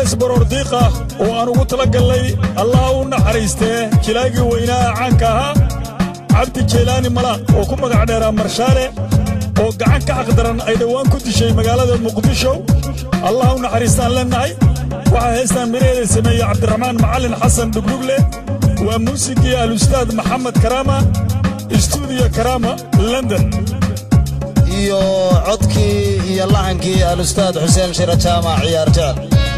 hees baroordiiq ah oo aan ugu tala gallay allah u naxariistee jilaagii weynaa caanka ahaa cabdi jeylaani mala oo ku magac dheeraa marshaale oo gacan ka xaqdaran ay dhowaan ku dishay magaalada muqdisho allah u naxariistaan leennahay waxaa heestaan miraheeda sameeyey cabdiraxmaan macallin xasan dhugdhugle waa muusigii alustaad maxamed karaama istuudiyo karaama london iyo codkii iyo laxankii alustaad xuseen shira jaamac ciyaar jecel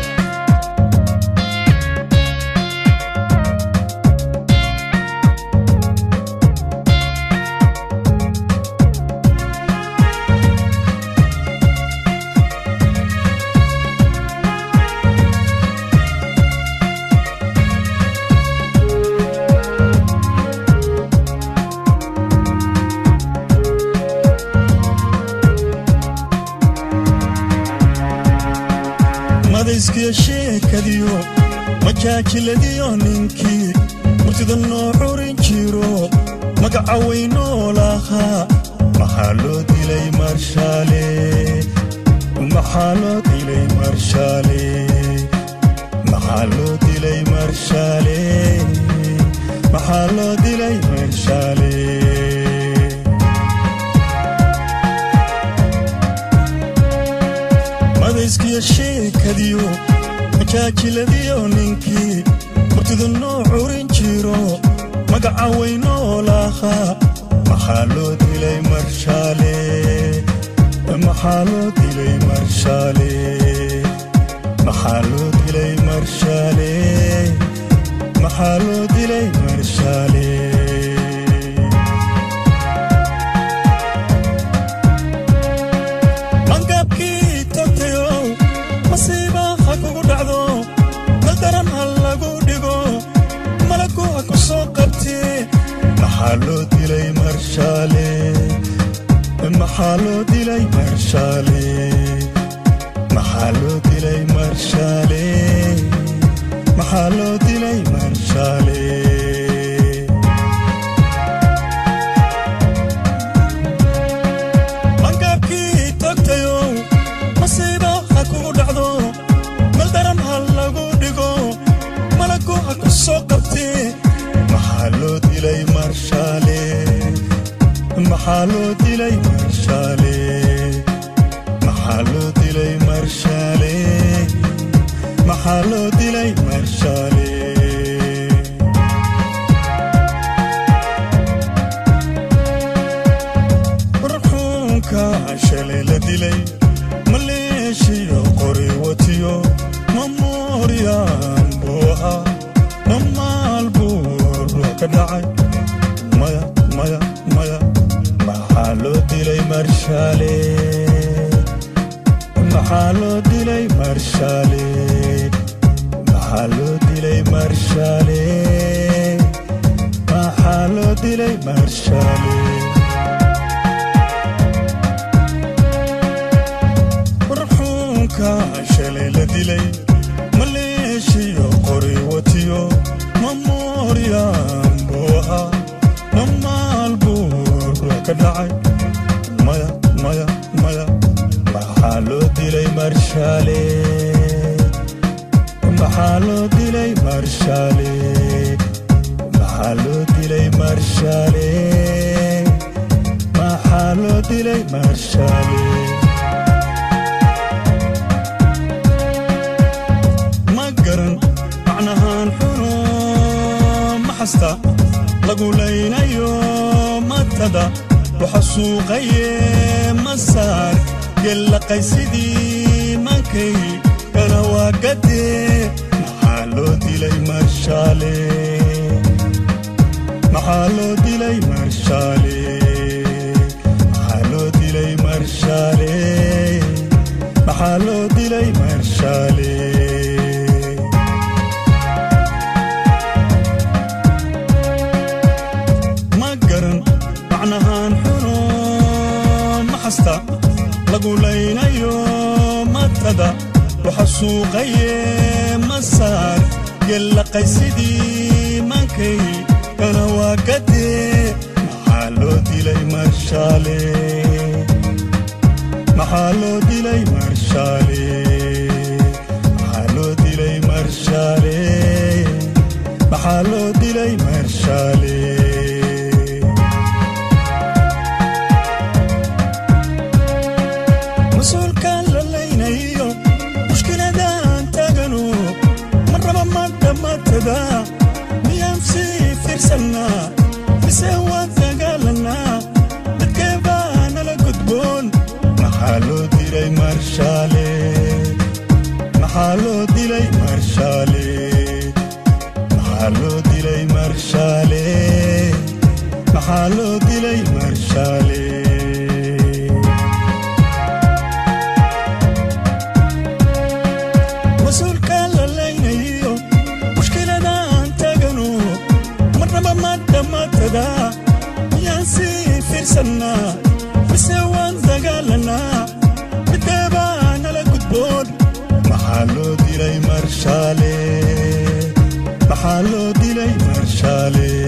madayskiyo sheekadiyo majaajiladiyo ninkii murtida noo curin jiro magaca weynoo lahaa maxaa loo dilay marshaale maxaa loo dilay marshaale maxaa loo dilay marshaale maxaa loo dilay marshaale madayskiyo sheekadiyo majaajiladiyo ninkii murtida noo curin jiro magaca weynoo lahaa maxaa loo dilay marshaale maxaa loo dilay marshaale maxaa loo dilay marshaale maxaa loo dilay marshaale mangaabkii tagtayow masiiba ha kugu dhacdo daldaran ha lagu dhigo malagu ha ku soo qabtee maxaa loo dilay marshaale maxaa loo dilay marshaale maxaa loo dilay marshaale maxaa loo dilay marshaale mangaabkii tagtayow masiiba ha kugu dhacdo maldaran ha lagu dhigo malagu ha ku soo qabtee maxaa loo dilay marshaale maxaa loo dilay marshaale maxaa loo dilay marshaale maxaa loo dilay marshaale warxuunka shalay la dilay maleeshiyo qori watiyo mamooriyaan buu ahaa mamaal buu ruux ka dhacay maya maya maya maxaa loo dilay marshaale maxaa loo dilay marshaale maxaa loo dilay marshaale maxaa loo dilay marshaale warxuunka shalay la dilay maleeshiyo qori watiyo mamooriyaan buu ahaa mamaal buu ruux ka dhacay maya maya maya maxaa loo dilay marshaale maxaa loo dilay marshaale maxaa loo dilay marshaale maxaa loo dilay marshaale ma garan macnahaan xuno ma xasta lagu laynayo matada waxa suuqaye masaar gellaqay sidii mankay kana waa gadee maxaa loo dilay marshaale maxaa loo dilay marshaale maxaa loo dilay marshaale maxaa loo dilay marshaale ma garan macnahaan xuno ma xasta lagu laynayo matada waxa suuqaye masaar gellaqay sidii mankay kana waa gadee maxaa loo dilay marshaale maxaa loo dilay marshaale maxaa loo dilay marshaale maxaa loo dilay marshaale maxaa loo dilay marshaale maxaa loo dilay marshaale mas-uulka la laynayo mushkiladaan tagano marnaba ma dhamaatada miyaan sii fiirsannaa mise waan dagaalanaa mideebaa nala gudboon maxaa loo dilay marshaale maxaa loo dilay marshaale